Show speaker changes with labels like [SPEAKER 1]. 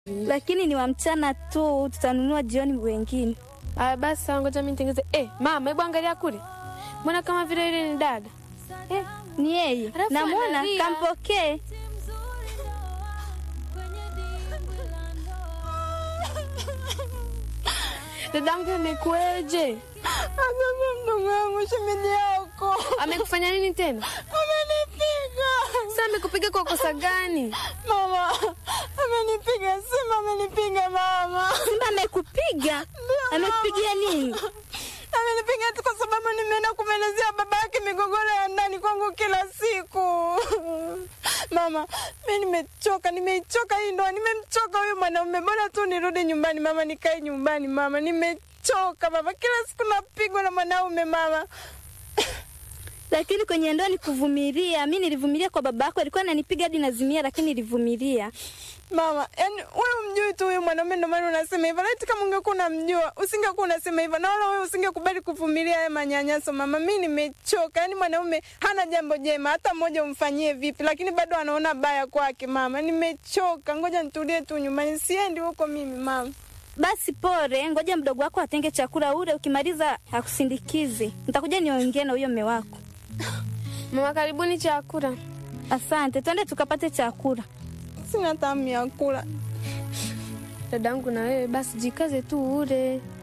[SPEAKER 1] lakini ni wa mchana tu, tutanunua jioni wengine.
[SPEAKER 2] Aya, basi sawa, ngoja mimi nitengeze. Eh, mama, hebu angalia kule, mbona kama vile ile ni dada
[SPEAKER 1] Eh, ni yeye,
[SPEAKER 2] Alafu
[SPEAKER 1] namwona,
[SPEAKER 2] analia.
[SPEAKER 1] kampokee.
[SPEAKER 2] dadangu, amekueje?
[SPEAKER 3] Akaka mdogo wangu shemeji yako
[SPEAKER 2] Amekufanya nini tena?
[SPEAKER 3] amenipiga
[SPEAKER 2] Sasa amekupiga kwa kosa gani?
[SPEAKER 3] mama, amenipiga Simba, amenipiga mama,
[SPEAKER 1] Simba amekupiga? Amekupigia nini?
[SPEAKER 3] amenipiga tu kwa sababu nimeenda kumwelezea baba yake migogoro ya ndani kwangu kila siku. Mama, mi nimechoka, nimeichoka hii ndoa, nimemchoka huyu mwanaume. Bora tu nirudi nyumbani mama, nikae nyumbani mama, nimechoka mama, kila siku napigwa na mwanaume mama.
[SPEAKER 1] Lakini kwenye ndoa ni kuvumilia. Mi nilivumilia kwa baba yako, alikuwa ananipiga hadi nazimia, lakini nilivumilia.
[SPEAKER 3] Mama, yani wewe umjui tu huyu mwanaume, ndio maana unasema hivyo. Laiti kama ungekuwa unamjua usingekuwa unasema hivyo, na wala wewe usingekubali kuvumilia haya manyanyaso. Mama, mi nimechoka. Yani mwanaume hana jambo jema hata mmoja umfanyie vipi, lakini bado anaona baya kwake. Mama, nimechoka, ngoja nitulie tu nyumbani, siendi huko mimi mama.
[SPEAKER 1] Basi pore, ngoja mdogo wako atenge chakula ule, ukimaliza akusindikize. Nitakuja niongee na huyo mme wako.
[SPEAKER 2] Mama, karibuni chakula.
[SPEAKER 1] Asante, twende tukapate chakula.
[SPEAKER 3] Sina tamu ya kula.
[SPEAKER 2] Dadangu, na wewe basi jikaze tu ule.